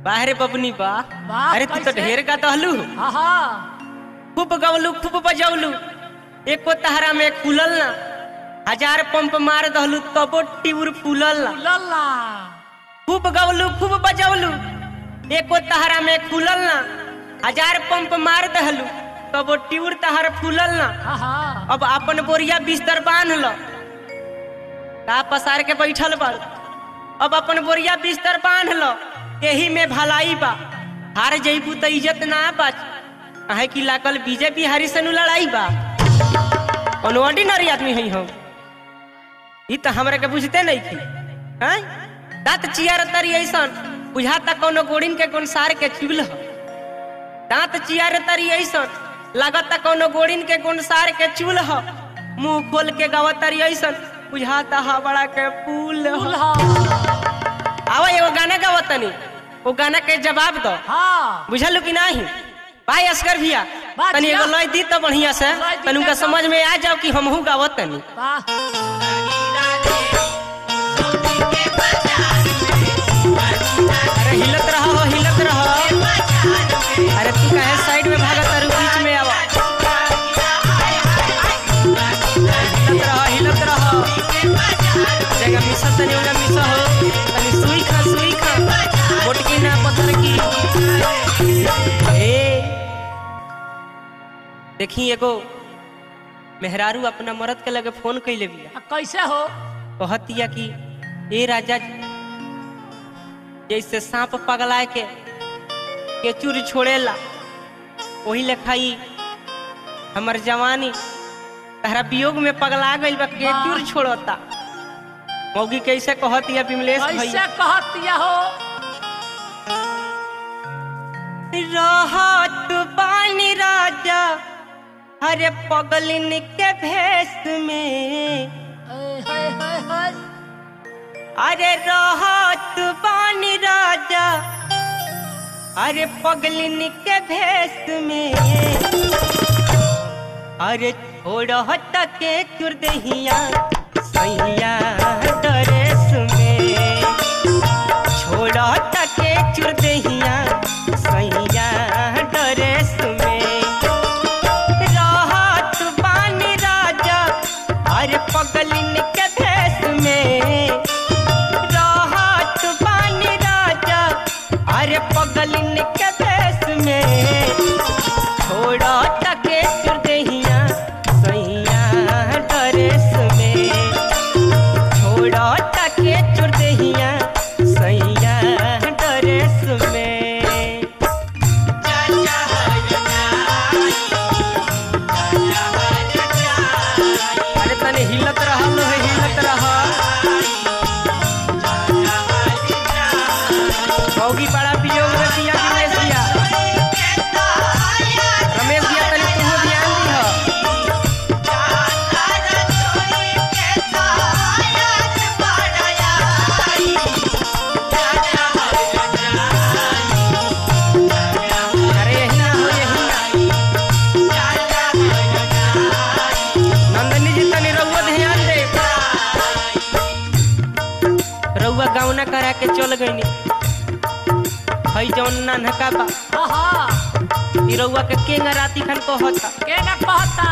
बाहरे बबनी बा वाह, अरे तू तो कैसे? ढेर का दहलू आहा खूब गवलू खूब बजौलू एको तहरा में खुलल ना हजार पंप मार दहलू तबो टिउर फूलल ना लल्ला खूब गवलू खूब बजौलू एको तहरा में खुलल ना हजार पंप मार दहलू तबो टिउर तहर फूलल ना आहा अब अपन बोरिया बिस्तर बांध लो का पसार के बैठल बाड़ अब अपन बोरिया बिस्तर बांध लो यही में भलाई बा हार जईबू तो इज्जत ना बच अहे की लागल बीजेपी हरी से नु लड़ाई बा कौन ऑर्डिनरी आदमी है हम ई तो हमरा के बुझते नहीं थी हैं दांत चियर तरी ऐसन बुझाता कोनो गोड़िन के कोन सार के चुल ह दांत चियर तरी ऐसन लागता कोनो गोड़िन के कोन सार के चूल ह मुंह खोल के गावत तरी ऐसन बुझाता हवड़ा के पुल ह दुल्हा आवा एगो गाना गावत तनी वो गाना के जवाब दो हाँ बुझलू कि नहीं भाई असगर भैया बा तनी दिया। एगो लय दी तो बढ़िया से लय दी तनी उनका तो- समझ में आ जाओ कि हमहू गावत तनी वाह अरे हिलत रहो हो हिलत रहो अरे तू कहे साइड में भागत तारू बीच में आवा हिलत रहो हिलत रहो जगह मिसा तनी उनका मिसा हो तनी सुई खा सुई खा मोटकी ना पत्थर की ए देखी एगो मेहरारू अपना मरद के लगे फोन कैले बिया आ, कैसे हो कहतिया कि ए राजा जी, जैसे सांप पगलाए के केचुर छोड़ेला वही लेखाई हमर जवानी तहरा वियोग में पगला गइल बा केचुर वाह। छोड़ता मौगी कैसे कहतिया विमलेश कैसे भैया कहतिया हो रहत बानी राजा अरे पगलिन के भेष में ए, हे, हे, हे। अरे रहत बानी राजा अरे पगलिन के भेष में अरे छोड़त के चुरदहिया सैया ड्रेस में छोड़त के चुरदहिया सैया ड्रेस में रहत बानी राजा अरे पगलिन के भेष में रहत बानी राजा अरे पगलिन के भेष में छोड़ा तके चुरदहिया सैया ड्रेस में छोड़ा तके चुरदहिया सैया ड्रेस में अरे तने हिलत रहल है हिलत रह मौगी बड़ा वियोग में दिया रमेश दिया रमेश दिया तनी तू ध्यान दिह अरे यही ना हो यही ना नंदनी जी तनी रउआ ध्यान दे रउआ गावना करा के चल गईनी हई जौन नानका बा आहा ई रउआ के केंगा राती खन कहता के ना कहता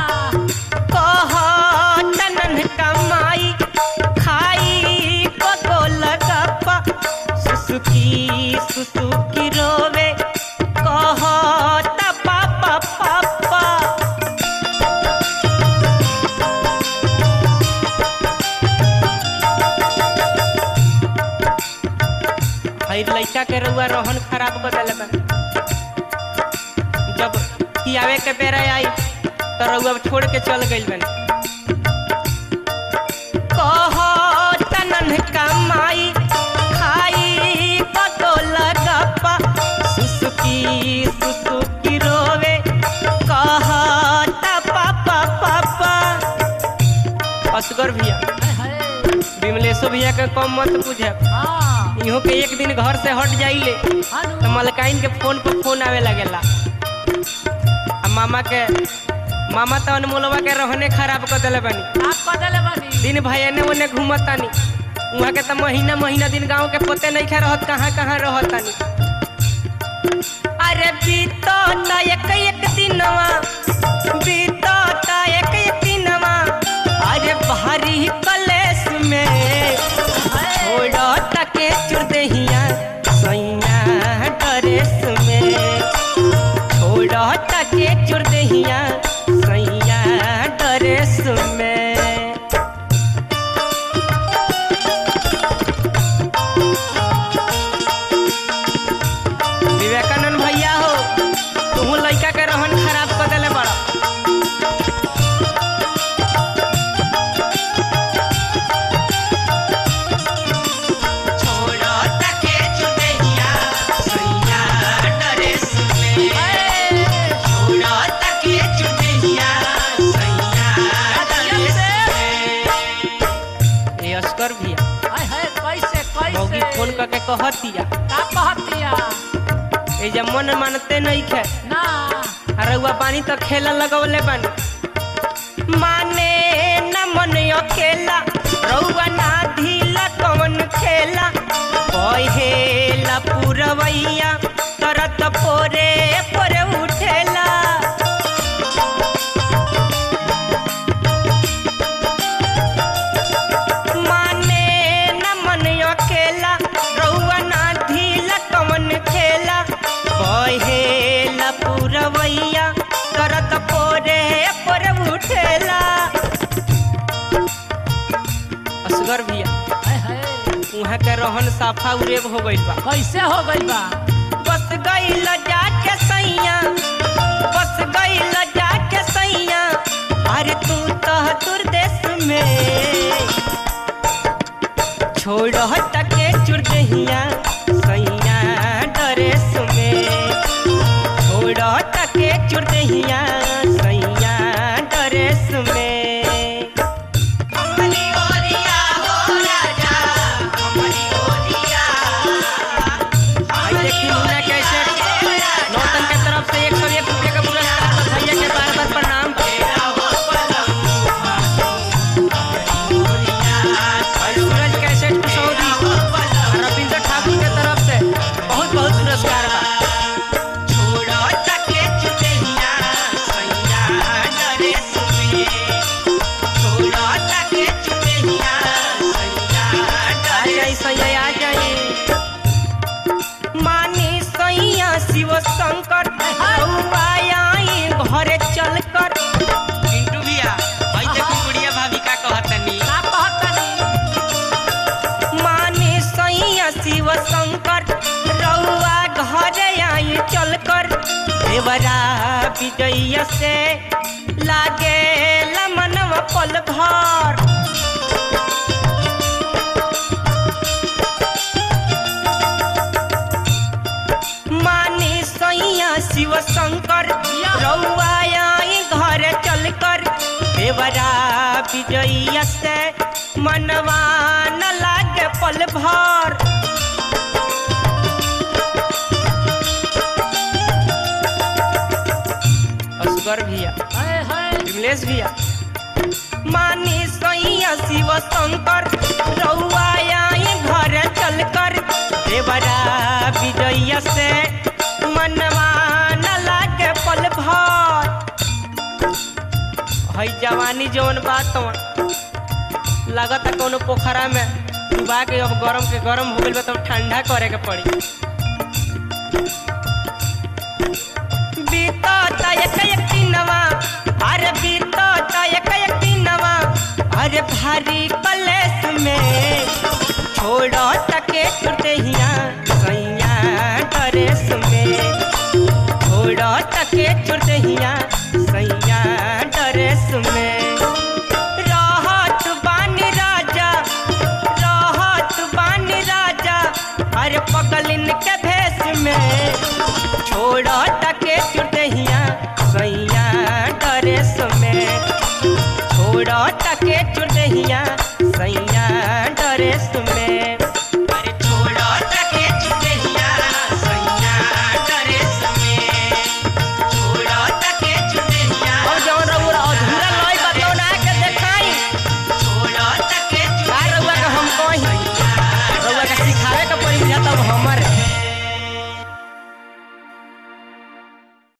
कहता ननका माई खाई पगोल गप्पा सुसुकी सुसुकी रोवे कहता पापा पापा हई लइका के रउआ रोहन खराब कर देले बा जब खियावे के बेरा आई तो रउआ छोड़ के चल गइल बन कहता नन्हका माई खाई पतोल गप्पा सुसुकी सुसुकी रोवे कहता पापा पापा असगर भैया हे, हे। विमलेशो भैया के कम मत बुझे हाँ इहो के एक दिन घर से हट जाइले हानु तो मलकाइन के फोन पर फोन आवे लगेला आ मामा के मामा तो अनमोलवा के रहने खराब कर देले बानी आप कदले बनी दिन भाई एने ओने घूमतानी वहाँ के तो महीना महीना दिन गांव के पते नहीं खा रहत कहाँ कहाँ रहतानी कहतिया का कहतिया ए जब मन मानते नहीं खे ना रउआ पानी तो खेला लगवले बानी माने न मन अकेला रउआ ना ढीला कवन खेला कहेला पुरवैया करत पोरे पोरे उठेला माने न मन अकेला रउआ ना ढीला कवन खेला कहेला पुरवैया करत पोरे पोरे उठेला असगर भैया हाय हाय उहाँ के रहन साफा उरेब हो गइल बा कैसे हो गइल बा बस गइल जाके सैया बस गइल जाके सैया अरे तू तो दुर्देश में छोड़ टके चुरदहिया सैया डरेस में छोड़ टके चुरदहिया सैया डरेस में हमरी ओरिया हो राजा हमरी ओरिया भाई देखी मुन्ना कैसे नौतन के तरफ से एक सौ एक रुपये का पुरस्कार बा। भैया के बार बार प्रणाम और सूरज कैसे कुशौरी रविंद्र ठाकुर के तरफ से बहुत बहुत पुरस्कार बा छोड़ो तके चुदेहिया सैया डरे सुनिए छोड़ो तके चुदेहिया सैया डरे आ जाई सैया आ जाई मानी सैया शिव शंकर आई घरे चल कर पिंटू भैया भाई देखो गुड़िया भाभी का कहतनी का कहतनी मानी सैया शिव शंकर रउआ घरे आई चल कर देवरा विजय से लागे मनवा पल भर मानी सैया शिव शंकर रउआ आई घर चल कर देवरा विजय से मनवा न लागे पल भर असगर भैया हाय हाय विमलेश भैया मानी सैया शिव शंकर रउआ आई घर चल कर देवरा विजय से मनवा न लागे पल भर हई जवानी जौन बात लगता कोनो पोखरा में डुबा के अब गरम के गरम हो गइल बा तब ठंडा करे के पड़ी बीतता एक एक दिनवा अरे बीतता एक एक दिनवा अरे भारी कलेस में छोड़ो तके टूटे ही